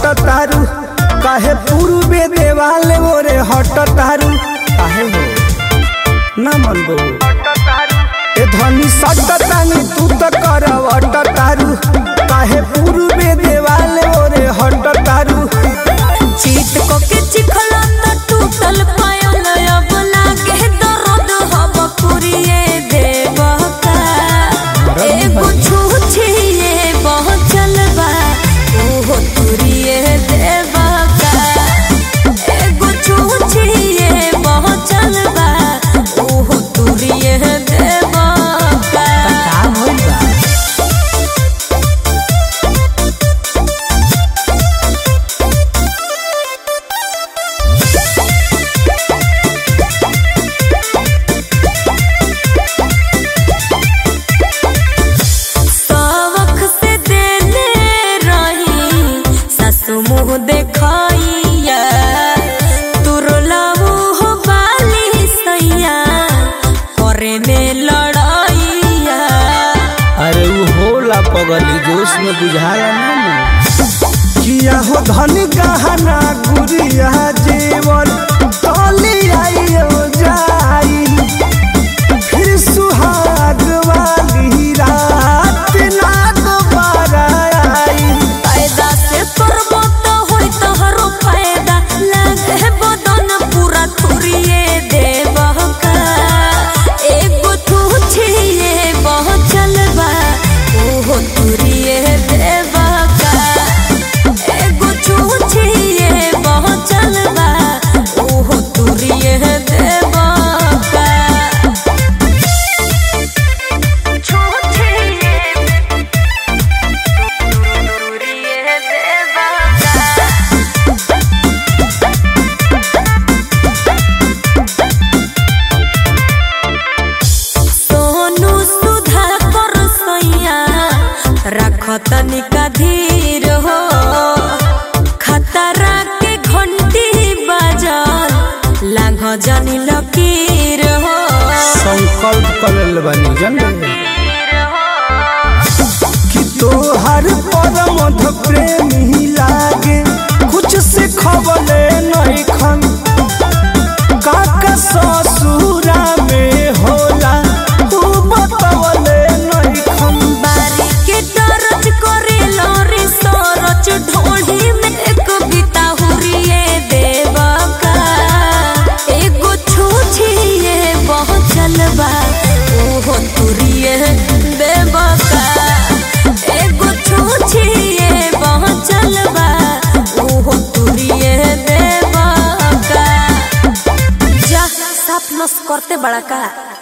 सट तारू काहे पूर्वे देवाल ओरे हट तारू काहे हो ना मन बो ए धनी सट तानी तू त करवट तारू काहे पूर्वे देवाल ओरे हट तारू चीत को के चिखला त टूटल पायल अब लागे दर्द हब पुरिए देवका एगो छूछिए पहुँचल बा ओहो तुरिए देवका एगो छूछिए पहुँचल बा ओहो तुरिए देवका का होइल बा सवख से देले रही सासु मुँह देखैया तुरला मुँह बाली सैया करे में लड़ैया अरे उ होला पगली जोश में बुझाया ना किया हो धन गहना गुरिया जेवर तली आइयो जाई फिर सुहाग वाली रात ना दोबारा आई फायदा से करबो तो होई तोहरो फायदा लागे बदन पूरा थुरिए देबका एगो तू छिए पहुँचल बा ओहो तुरिए देबका एगो तू छिए पहुँचल बा ओहो तुरिए देबका सोनू सुधा कर सैया रख तनिका धीर हो खतरा के घंटी बाजल लांघ जानी लकीर हो संकल्प करल बनी जन कि तोहर परमध प्रेमी लागे कुछ से खबले नहीं खन काका ससुरा में होला तू बतवले नहीं खन बारी के दरज करे लोरी सरच ढोली में एक बिता हुरिए देवका एगो छूछिए पहुँचल बा ओहो तुरिए देवका एगो छूछिए पहुँचल बा ओहो तुरिए देवका जा साफ नस करते बड़ा का